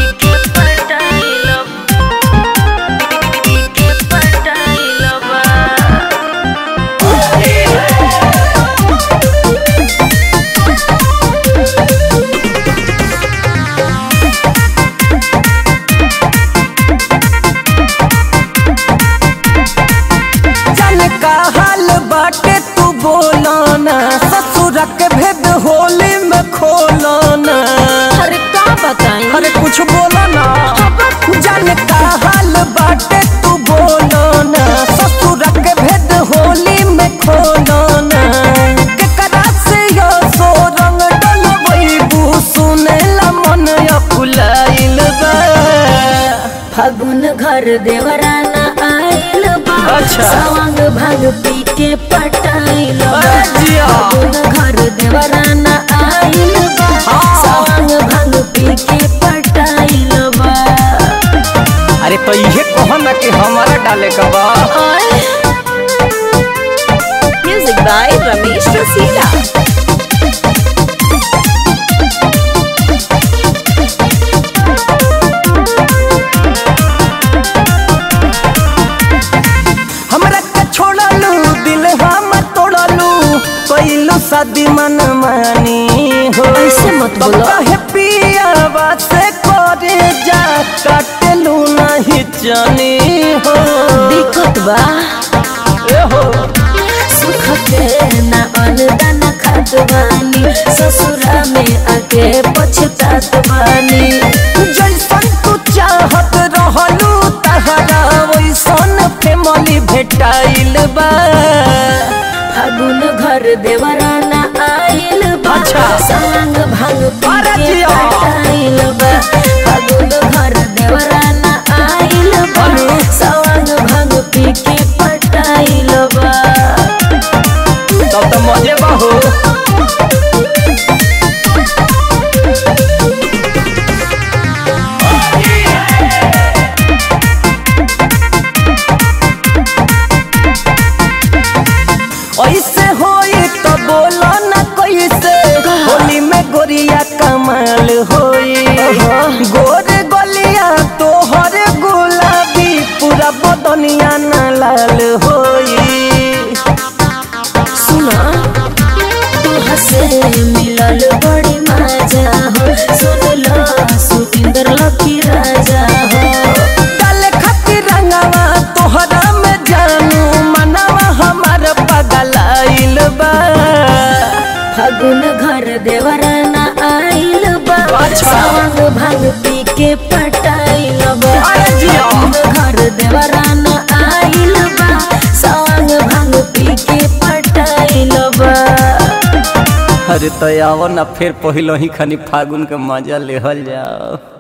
के पटाइल के पटाइल बा जाने का हाल बाटे तू बोलाना ससुर के भेद होली में खोलाना अरे का बताई अरे कुछ बोला ना जाने का हाल बाटे तू बोलाना ससुर के भेद होली में खोलाना केकरा से यो सो रंग डलबू सुनेला मन अकुलाइल बा फागुन घर देवराना आइल बा अच्छा। सवांग भाग पी के पटाइल बा अरे जिया। फागुन घर देवराना आइल बा हाँ। सवांग भाग पी के पटाइल बा अरे तो ये कहो ना कि हमारा डाले का बा म्यूजिक बाय रमेश रसीला हमरा के छोड़लू दिल हम तोड़लू कैलू शादी मन मानी हो ऐसे मत तब बोलो। काहे पियावा से करे जा काटलू नहीं जानी हो दिक्कत बा ए हो सुख के ना अनुदान खात बानी ससुरा में आके पछतात बानी जैसन तू चाहत रहलू तहरा वैसन फैमिली भेटाइल बा फागुन घर देवराना आइल बा अच्छा। संग भांग पी अरे के जिया। पटाइल बा फागुन घर देवराना आइल बा अरे। संग भांग पी के पटाइल बा तब तो मजे बा हो ऐसे होई तो बोलो ना कैसे होली में गोरिया कमाल होई गोर गलिया तोहर गुलाबी पूरा बदनिया ना लाल होई सुना तू हसे मिलल बड़ी मजा हो सुन लो सुपिंदर लकी राजा हो डाले खातिर रंगवा तोहरा में जानू मनवा हमार पगलाइल बा फागुन घर देवराना आइल बा अच्छा। सवांग भांग पी के पटाइल बा अरे जिया। फागुन घर देवराना आइल बा सवांग भांग पी के पटाइल बा अरे तो आओ ना फिर पहलो ही खानी फागुन के मजा लेहल जाओ